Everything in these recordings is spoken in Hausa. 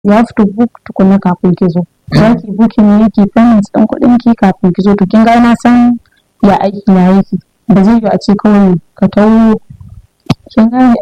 you have to book tukuna kafin ki zo za ki booking ne ki payment ɗin kuɗin ki kafin ki zo to kin ga na san ya aiki na yake ba zai yi a ce kawai ka tawo kin gane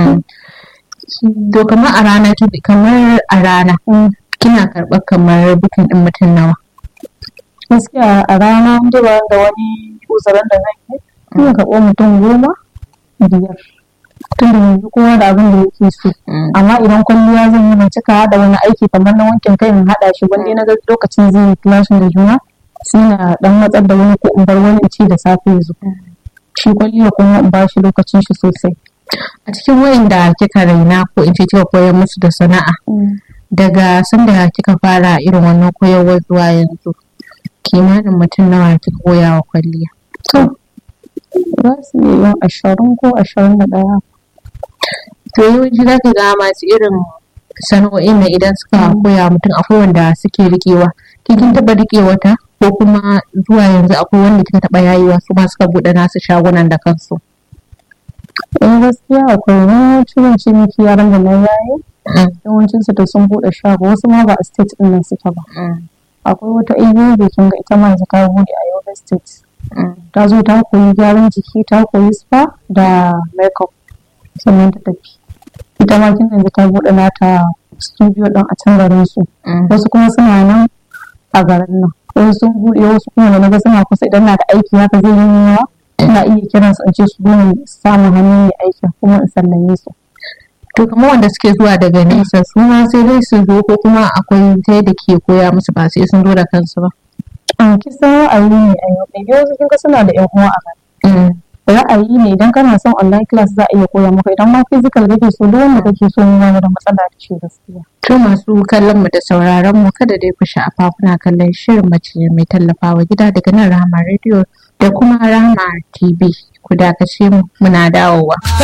to kamar a rana kamar a rana kina karɓar kamar bukin ɗin mutum nawa gaskiya a rana inda ba da wani uzurin da zan yi ina karɓo mutum goma biyar tun da yanzu kowa da abin da yake so amma idan kwalliya zan yi ban cika haɗa wani aiki kamar na wankin kai in haɗa shi wanda na ga lokacin zai yi clashin da juna sai na dan matsar da wani ko in bar wani in ce da safe yanzu shi kwalliya kuma in ba shi lokacin shi sosai a cikin wayan da kika raina ko in ce kika koyar musu da sana'a daga sanda kika fara irin wannan koyarwar zuwa yanzu kimanin mutum nawa kika koya wa kwalliya to za su iya yin ashirin ko ashirin da ɗaya to yawanci za ka ga masu irin sana'o'in na idan suka koya mutum akwai wanda suke riƙewa kin taɓa riƙe wata ko kuma zuwa yanzu akwai wanda kika taɓa yayewa su ma suka buɗe nasu shagunan da kansu eh gaskiya akwai na ciwon ciniki yaran da na yaye yawancin su da sun buɗe shago wasu ma ba a state ɗin nan suke ba akwai wata ibo da kin ga ita ma yanzu ta buɗe a yoga state ta zo ta koyi gyaran jiki ta koyi spa da makeup sannan ta tafi ita ma kin yanzu ta buɗe nata studio ɗin a can garin su wasu kuma suna nan a garin nan wasu sun buɗe wasu kuma da naga suna kusa idan na da aiki haka zai yi yawa ina iya kiran su in ce su zo samun hannu mai aikin kuma in sallame su to kamar wanda suke zuwa daga nesa su ma sai dai su zo ko kuma akwai ta da ke koya musu ba sai sun zo da kansu ba an kisa ra'ayi ne a yau ɗaya wasu kin suna da yan uwa a gari ra'ayi ne idan kana son online class za a iya koya maka idan ma physical kake so duk wanda kake so ne da matsala da shi gaskiya to masu kallon mu da sauraron mu kada dai ku sha'afa kuna kallon shirin mace mai tallafawa gida daga nan Rahama Radio da kuma Rahama TV ku dakace mu muna dawowa